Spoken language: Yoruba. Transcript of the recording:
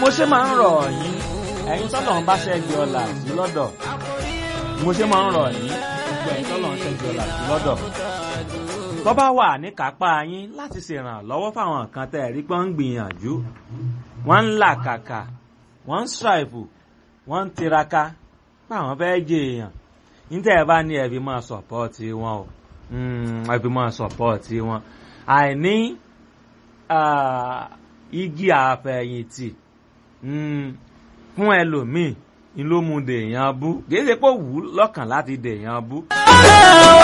mo ṣe máa ń rọ̀ yín ẹ̀yin tọ́lọ̀ ń bá ṣẹ́gi ọ̀la sí lọ́dọ̀ mo ṣe máa ń rọ̀ yín gbogbo ẹ̀yin tọ́lọ̀ ń ṣẹ́gi ọ̀la sí lọ́dọ̀ tó bá wà ní kápá yín láti ṣèrànlọ́wọ́ fáwọn kan tẹ́ ẹ̀ rí pé ń gbìyànjú wọ́n ń làkàkà wọ́n ń ṣàìfù wọ́n ń tiraka fáwọn fẹ́ jẹ èèyàn níta ẹ̀ bá ní ẹ̀bí máa sọ̀pọ́ọ̀tì wọn o ẹ̀bí máa sọ̀pọ́ọ̀tì wọn àìní igi àfẹ̀yìntì fún ẹlòmíì ni ló mú dèèyàn bú kì í ṣe pé ó wù ú lọ́kàn láti dèèyàn bú.